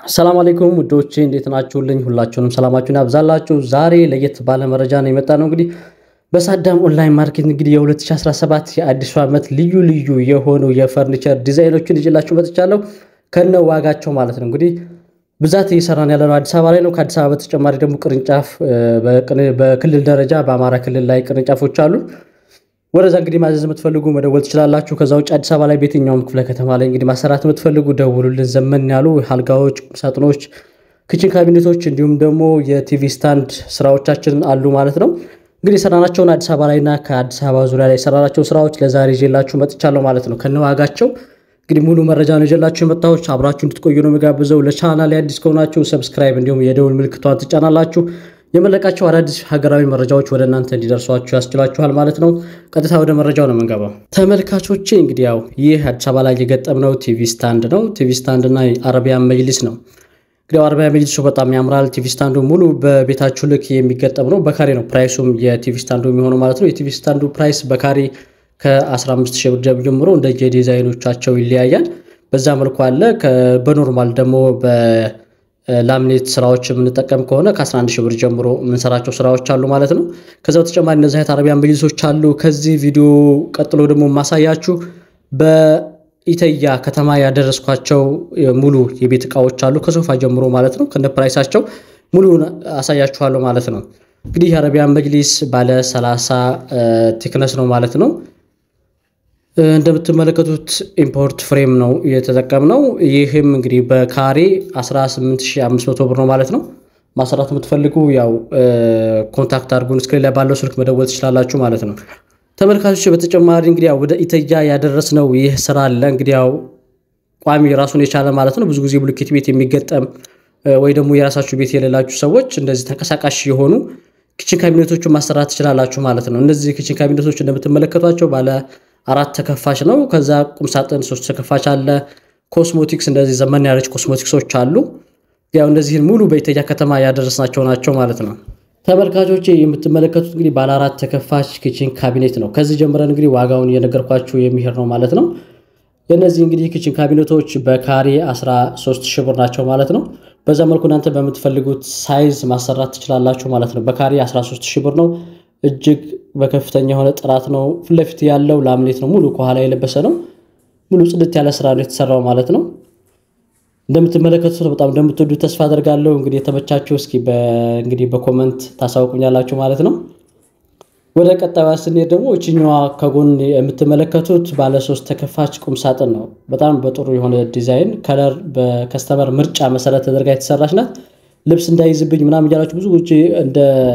ሰላም አለይኩም ውዶቼ እንዴት ናችሁልኝ? ሁላችሁንም ሰላማችሁን ያብዛላችሁ። ዛሬ ለየት ባለ መረጃ ነው የመጣ ነው። እንግዲህ በሳዳም ኦንላይን ማርኬት እንግዲህ የ2017 የአዲሱ ዓመት ልዩ ልዩ የሆኑ የፈርኒቸር ዲዛይኖችን ይዤላችሁ መጥቻለሁ ከነ ዋጋቸው ማለት ነው። እንግዲህ ብዛት እየሰራን ያለነው አዲስ አበባ ላይ ነው። ከአዲስ አበባ በተጨማሪ ደግሞ ቅርንጫፍ በክልል ደረጃ በአማራ ክልል ላይ ቅርንጫፎች አሉ። ወደዛ እንግዲህ ማዘዝ የምትፈልጉ መደወል ትችላላችሁ። ከዛ ውጭ አዲስ አበባ ላይ በየትኛውም ክፍለ ከተማ ላይ እንግዲህ ማሰራት የምትፈልጉ ደውሉልን። ዘመን ያሉ አልጋዎች፣ ቁምሳጥኖች፣ ክችን ካቢኔቶች እንዲሁም ደግሞ የቲቪ ስታንድ ስራዎቻችን አሉ ማለት ነው። እንግዲህ የሰራናቸውን አዲስ አበባ ላይና ከአዲስ አበባ ዙሪያ ላይ የሰራናቸው ስራዎች ለዛሬ ይዤላችሁ መጥቻለሁ ማለት ነው ከነዋጋቸው እንግዲህ ሙሉ መረጃ ነው ይዤላችሁ የመጣሁት። አብራችሁ እንድትቆዩ ነው የሚጋብዘው። ለቻናል አዲስ ከሆናችሁ ሰብስክራይብ እንዲሁም የደውል ምልክቷን ትጫናላችሁ። የመለቃቸው አዳዲስ ሀገራዊ መረጃዎች ወደ እናንተ እንዲደርሷችሁ ያስችላችኋል ማለት ነው። ቀጥታ ወደ መረጃው ነው የምንገባው። ተመልካቾቼ እንግዲህ ያው ይህ አዲስ አበባ ላይ የገጠምነው ቲቪ ስታንድ ነው። ቲቪ ስታንድ እና አረቢያን መጅሊስ ነው። እንግዲህ አረቢያን መጅሊሱ በጣም ያምራል። ቲቪ ስታንዱ ሙሉ በቤታችሁ ልክ የሚገጠም ነው። በካሬ ነው ፕራይሱም የቲቪ ስታንዱ የሚሆነው ማለት ነው። የቲቪ ስታንዱ ፕራይስ በካሬ ከ15 ሺህ ብር ጀምሮ እንደ የዲዛይኖቻቸው ይለያያል። በዛ መልኩ አለ። በኖርማል ደግሞ በላሚኔት ስራዎች የምንጠቀም ከሆነ ከ11 ሺህ ብር ጀምሮ የምንሰራቸው ስራዎች አሉ ማለት ነው። ከዛ በተጨማሪ እነዚህ አይነት አረቢያን መጅሊሶች አሉ። ከዚህ ቪዲዮ ቀጥሎ ደግሞ የማሳያችሁ በኢተያ ከተማ ያደረስኳቸው ሙሉ የቤት እቃዎች አሉ ከሶፋ ጀምሮ ማለት ነው። ከነ ፕራይሳቸው ሙሉውን አሳያችኋለሁ ማለት ነው። እንግዲህ የአረቢያን መጅሊስ ባለ 30 ቴክነስ ነው ማለት ነው። እንደምትመለከቱት ኢምፖርት ፍሬም ነው የተጠቀምነው። ይህም እንግዲህ በካሬ 18500 ብር ነው ማለት ነው። ማሰራት የምትፈልጉ ያው ኮንታክት አድርጉን። ስክሪን ላይ ባለው ስልክ መደወል ትችላላችሁ ማለት ነው። ተመልካቾች በተጨማሪ እንግዲህ ያው ወደ ኢተያ ያደረስነው ይህ ስራ አለ። እንግዲህ ያው ቋሚ ራሱን የቻለ ማለት ነው። ብዙ ጊዜ ብሎኬት ቤት የሚገጠም ወይ ደግሞ የራሳችሁ ቤት የሌላችሁ ሰዎች እንደዚህ ተንቀሳቃሽ የሆኑ ኪችን ካቢኔቶችን ማሰራት ትችላላችሁ ማለት ነው። እነዚህ ኪችን ካቢኔቶች እንደምትመለከቷቸው ባለ አራት ተከፋች ነው። ከዛ ቁምሳጥን ሶስት ተከፋች አለ። ኮስሞቲክስ እንደዚህ ዘመን ያለች ኮስሞቲክሶች አሉ። ያው እነዚህን ሙሉ በኢተያ ከተማ ያደረስናቸው ናቸው ማለት ነው። ተመልካቾች የምትመለከቱት እንግዲህ ባለ አራት ተከፋች ኪችን ካቢኔት ነው። ከዚህ ጀምረን እንግዲህ ዋጋውን እየነገርኳችሁ የሚሄድ ነው ማለት ነው። የእነዚህ እንግዲህ ኪችን ካቢኔቶች በካሬ 13 ሺህ ብር ናቸው ማለት ነው። በዛ መልኩ እናንተ በምትፈልጉት ሳይዝ ማሰራት ትችላላችሁ ማለት ነው። በካሬ 13 ሺህ ብር ነው። እጅግ በከፍተኛ የሆነ ጥራት ነው። ፊት ለፊት ያለው ላምሌት ነው። ሙሉ ከኋላ የለበሰ ነው። ሙሉ ጽድት ያለ ስራ ነው የተሰራው ማለት ነው። እንደምትመለከቱት በጣም እንደምትወዱ ተስፋ አደርጋለሁ። እንግዲህ የተመቻችሁ እስኪ እንግዲህ በኮመንት ታሳውቁኛላችሁ ማለት ነው። ወደ ቀጣዩ ስንሄድ ደግሞ እችኛዋ ከጎን የምትመለከቱት ባለሶስት ተከፋች ቁም ሳጥን ነው። በጣም በጥሩ የሆነ ዲዛይን ከለር በከስተመር ምርጫ መሰረት ተደርጋ የተሰራች ናት። ልብስ እንዳይዝብኝ ምናምን እያላችሁ ብዙ ውጭ እንደ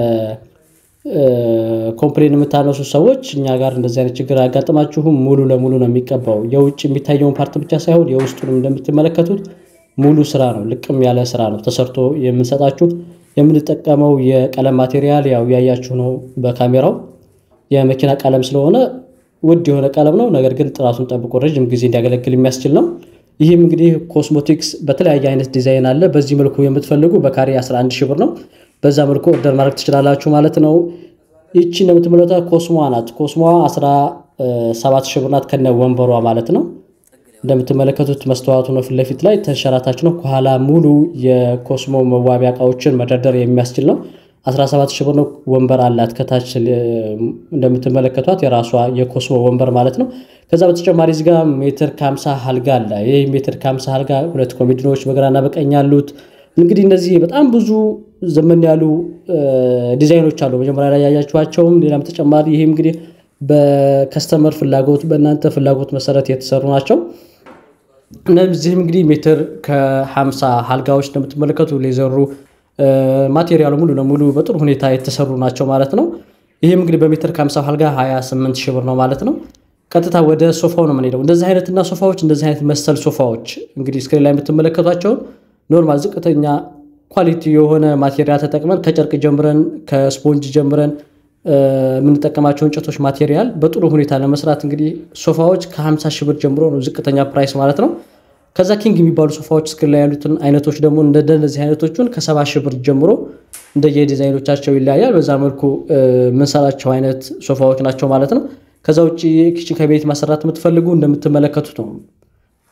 ኮምፕሌን የምታነሱ ሰዎች እኛ ጋር እንደዚህ አይነት ችግር አያጋጥማችሁም። ሙሉ ለሙሉ ነው የሚቀባው። የውጭ የሚታየውን ፓርት ብቻ ሳይሆን የውስጡንም እንደምትመለከቱት ሙሉ ስራ ነው። ልቅም ያለ ስራ ነው ተሰርቶ የምንሰጣችሁ። የምንጠቀመው የቀለም ማቴሪያል ያው ያያችሁ ነው በካሜራው የመኪና ቀለም ስለሆነ ውድ የሆነ ቀለም ነው። ነገር ግን ጥራቱን ጠብቆ ረዥም ጊዜ እንዲያገለግል የሚያስችል ነው። ይህም እንግዲህ ኮስሞቲክስ በተለያየ አይነት ዲዛይን አለ። በዚህ መልኩ የምትፈልጉ በካሬ 11 ሺህ ብር ነው። በዛ መልኩ ኦርደር ማድረግ ትችላላችሁ ማለት ነው። ይቺ እንደምትመለከቷት ኮስሞዋ ናት። ኮስሞዋ 17 ሺህ ብር ናት ከነ ወንበሯ ማለት ነው። እንደምትመለከቱት መስተዋቱ ነው ፊት ለፊት ላይ ተንሸራታች ነው። ከኋላ ሙሉ የኮስሞ መዋቢያ እቃዎችን መደርደር የሚያስችል ነው። 17 ሺህ ብር ነው። ወንበር አላት ከታች እንደምትመለከቷት የራሷ የኮስሞ ወንበር ማለት ነው። ከዛ በተጨማሪ እዚህ ጋር ሜትር ከ50 አልጋ አለ። ይህ ሜትር ከ50 አልጋ ሁለት ኮሜዲኖች በግራና በቀኝ ያሉት እንግዲህ እነዚህ በጣም ብዙ ዘመን ያሉ ዲዛይኖች አሉ። መጀመሪያ ላይ ያያችኋቸውም ሌላም ተጨማሪ ይህም እንግዲህ በከስተመር ፍላጎት በእናንተ ፍላጎት መሰረት የተሰሩ ናቸው። እነዚህም እንግዲህ ሜትር ከ50 አልጋዎች እንደምትመለከቱ ሌዘሩ ማቴሪያሉ ሙሉ ለሙሉ በጥሩ ሁኔታ የተሰሩ ናቸው ማለት ነው። ይህም እንግዲህ በሜትር ከ50 አልጋ 28 ሺህ ብር ነው ማለት ነው። ቀጥታ ወደ ሶፋው ነው የምንሄደው። እንደዚህ አይነትና ሶፋዎች እንደዚህ አይነት መሰል ሶፋዎች እንግዲህ ስክሪን ላይ የምትመለከቷቸውን ኖርማል ዝቅተኛ ኳሊቲ የሆነ ማቴሪያል ተጠቅመን ከጨርቅ ጀምረን ከስፖንጅ ጀምረን የምንጠቀማቸው እንጨቶች ማቴሪያል በጥሩ ሁኔታ ለመስራት እንግዲህ ሶፋዎች ከ50 ሺህ ብር ጀምሮ ነው ዝቅተኛ ፕራይስ ማለት ነው። ከዛ ኪንግ የሚባሉ ሶፋዎች ስክሪን ላይ ያሉትን አይነቶች ደግሞ እንደነዚህ አይነቶቹን ከሰባ ሺህ ብር ጀምሮ እንደየዲዛይኖቻቸው ይለያያል። በዛ መልኩ የምንሰራቸው አይነት ሶፋዎች ናቸው ማለት ነው። ከዛ ውጭ ኪችን ከቤት ማሰራት የምትፈልጉ እንደምትመለከቱት ነው።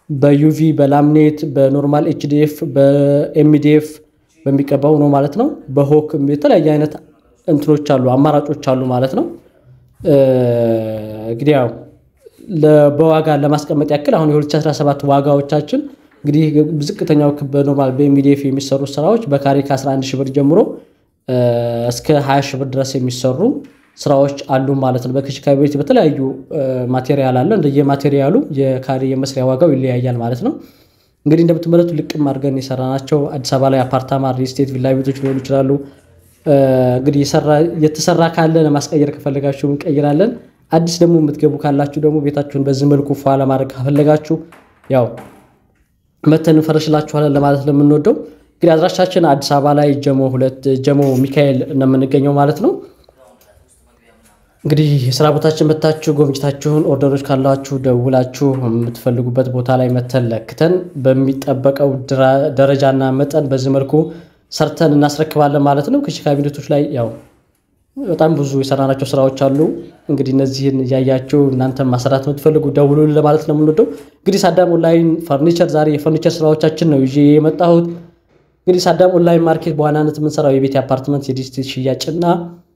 በዩቪ በላምኔት በኖርማል ኤችዲኤፍ በኤምዲኤፍ በሚቀባው ነው ማለት ነው። በሆክ የተለያየ አይነት እንትኖች አሉ አማራጮች አሉ ማለት ነው። እንግዲህ ያው በዋጋ ለማስቀመጥ ያክል አሁን የ2017 ዋጋዎቻችን እንግዲህ ዝቅተኛው በኖርማል በኤምዲኤፍ የሚሰሩ ስራዎች በካሬ ከ11 ሺህ ብር ጀምሮ እስከ 20 ሺህ ብር ድረስ የሚሰሩ ስራዎች አሉ ማለት ነው። በከሽካቤት በተለያዩ ማቴሪያል አለ። እንደየ ማቴሪያሉ የካሬ የመስሪያ ዋጋው ይለያያል ማለት ነው። እንግዲህ እንደምትመለቱ ልቅም አድርገን የሰራናቸው አዲስ አበባ ላይ አፓርታማ፣ ሪስቴት፣ ቪላ ቤቶች ሊሆኑ ይችላሉ። እንግዲህ የተሰራ ካለ ለማስቀየር ከፈለጋችሁ እንቀይራለን። አዲስ ደግሞ የምትገቡ ካላችሁ ደግሞ ቤታችሁን በዚህ መልኩ ፏ ለማድረግ ከፈለጋችሁ ያው መተን እንፈረሽላችኋለን ለማለት ነው የምንወደው። እንግዲህ አድራሻችን አዲስ አበባ ላይ ጀሞ ሁለት ጀሞ ሚካኤል ነው የምንገኘው ማለት ነው። እንግዲህ የስራ ቦታችን መታችሁ ጎብኝታችሁን ኦርደሮች ካላችሁ ደውላችሁ የምትፈልጉበት ቦታ ላይ መተን ለክተን በሚጠበቀው ደረጃና መጠን በዚህ መልኩ ሰርተን እናስረክባለን ማለት ነው። ከሺ ካቢኔቶች ላይ ያው በጣም ብዙ የሰራናቸው ስራዎች አሉ። እንግዲህ እነዚህን እያያችሁ እናንተን ማሰራት የምትፈልጉ ደውሉልን ለማለት ነው የምንወደው። እንግዲህ ሳዳም ኦንላይን ፈርኒቸር ዛሬ የፈርኒቸር ስራዎቻችን ነው ይዤ የመጣሁት። እንግዲህ ሳዳም ኦንላይን ማርኬት በዋናነት የምንሰራው የቤት የአፓርትመንት የዲስቴት ሽያጭና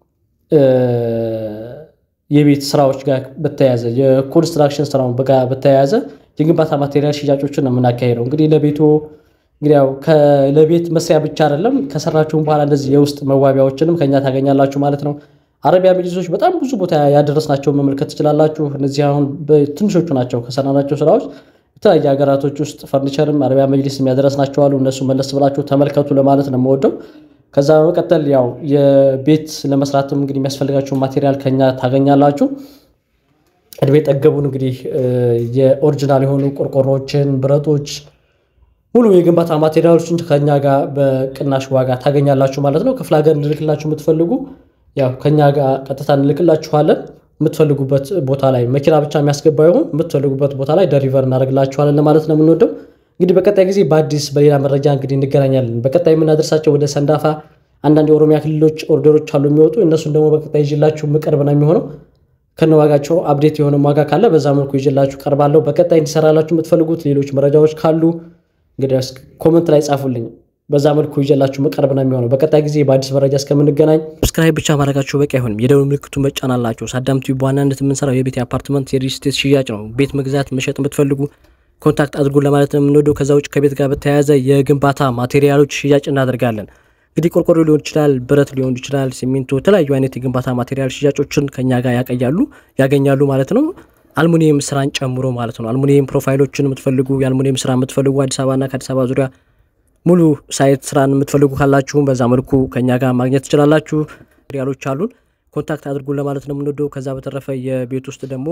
የቤት ስራዎች ጋር በተያያዘ የኮንስትራክሽን ስራውን ጋር በተያያዘ የግንባታ ማቴሪያል ሽያጮችን ነው የምናካሄደው። እንግዲህ ለቤቱ እንግዲህ ያው ለቤት መስሪያ ብቻ አይደለም ከሰራችሁም በኋላ እንደዚህ የውስጥ መዋቢያዎችንም ከኛ ታገኛላችሁ ማለት ነው። አረቢያ መጅሊሶች በጣም ብዙ ቦታ ያደረስናቸው መመልከት ትችላላችሁ። እነዚህ አሁን ትንሾቹ ናቸው ከሰራናቸው ስራዎች። የተለያየ ሀገራቶች ውስጥ ፈርኒቸርም አረቢያ መጅሊስ የሚያደረስናቸው አሉ። እነሱ መለስ ብላችሁ ተመልከቱ ለማለት ነው የምወደው። ከዛ በመቀጠል ያው የቤት ለመስራትም እንግዲህ የሚያስፈልጋችሁን ማቴሪያል ከኛ ታገኛላችሁ። እድሜ ጠገቡን እንግዲህ የኦሪጂናል የሆኑ ቆርቆሮችን፣ ብረቶች ሙሉ የግንባታ ማቴሪያሎችን ከኛ ጋር በቅናሽ ዋጋ ታገኛላችሁ ማለት ነው። ክፍለ ሀገር እንልክላችሁ የምትፈልጉ ያው ከኛ ጋር ቀጥታ እንልክላችኋለን። የምትፈልጉበት ቦታ ላይ መኪና ብቻ የሚያስገባ ይሆን የምትፈልጉበት ቦታ ላይ ደሪቨር እናደርግላችኋለን ለማለት ነው የምንወደው። እንግዲህ በቀጣይ ጊዜ በአዲስ በሌላ መረጃ እንግዲህ እንገናኛለን። በቀጣይ የምናደርሳቸው ወደ ሰንዳፋ አንዳንድ የኦሮሚያ ክልሎች ኦርደሮች አሉ የሚወጡ እነሱን ደግሞ በቀጣይ ይዤላችሁ የምቀርብ ነው የሚሆነው። ከነዋጋቸው አፕዴት የሆነ ዋጋ ካለ በዛ መልኩ ይዤላችሁ ቀርባለሁ። በቀጣይ እንዲሰራላችሁ የምትፈልጉት ሌሎች መረጃዎች ካሉ እንግዲህ ኮመንት ላይ ጻፉልኝ። በዛ መልኩ ይዤላችሁ መቀርብ ነው የሚሆነው። በቀጣይ ጊዜ በአዲስ መረጃ እስከምንገናኝ ሰብስክራይብ ብቻ ማድረጋችሁ በቂ አይሆንም። የደወል ምልክቱን መጫን አላችሁ። ሳዳም ቲዩብ በዋናነት የምንሰራው የቤት የአፓርትመንት የሪል ስቴት ሽያጭ ነው። ቤት መግዛት መሸጥ የምትፈልጉ ኮንታክት አድርጉን ለማለት ነው የምንወደው። ከዛ ውጭ ከቤት ጋር በተያያዘ የግንባታ ማቴሪያሎች ሽያጭ እናደርጋለን። እንግዲህ ቆርቆሮ ሊሆን ይችላል፣ ብረት ሊሆን ይችላል፣ ሲሚንቶ፣ የተለያዩ አይነት የግንባታ ማቴሪያል ሽያጮችን ከኛ ጋር ያቀያሉ ያገኛሉ ማለት ነው። አልሙኒየም ስራን ጨምሮ ማለት ነው። አልሙኒየም ፕሮፋይሎችን የምትፈልጉ የአልሙኒየም ስራ የምትፈልጉ አዲስ አበባና ከአዲስ አበባ ዙሪያ ሙሉ ሳይት ስራን የምትፈልጉ ካላችሁም በዛ መልኩ ከኛ ጋር ማግኘት ትችላላችሁ። ማቴሪያሎች አሉን፣ ኮንታክት አድርጉን ለማለት ነው የምንወደው። ከዛ በተረፈ የቤት ውስጥ ደግሞ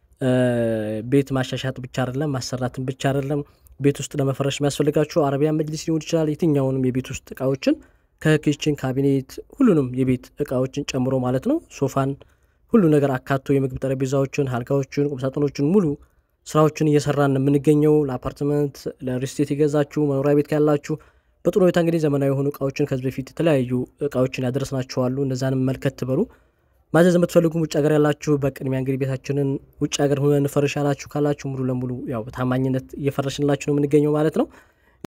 ቤት ማሻሻጥ ብቻ አይደለም ማሰራትን ብቻ አይደለም። ቤት ውስጥ ለመፈረሽ የሚያስፈልጋችሁ አረቢያን መጅሊስ ሊሆን ይችላል። የትኛውንም የቤት ውስጥ እቃዎችን ከኪችን ካቢኔት፣ ሁሉንም የቤት እቃዎችን ጨምሮ ማለት ነው ሶፋን፣ ሁሉ ነገር አካቶ የምግብ ጠረጴዛዎችን፣ አልጋዎችን፣ ቁምሳጥኖችን ሙሉ ስራዎችን እየሰራን የምንገኘው ለአፓርትመንት ለሪስቴት የገዛችሁ መኖሪያ ቤት ያላችሁ በጥሩ ሁኔታ እንግዲህ ዘመናዊ የሆኑ እቃዎችን ከዚህ በፊት የተለያዩ እቃዎችን ያደረስናችኋሉ። እነዛንም መልከት በሉ ማዘዝ የምትፈልጉም ውጭ ሀገር ያላችሁ በቅድሚያ እንግዲህ ቤታችንን ውጭ ሀገር ሆነን እንፈርሽ ያላችሁ ካላችሁ ሙሉ ለሙሉ ያው በታማኝነት እየፈረሽንላችሁ ነው የምንገኘው ማለት ነው።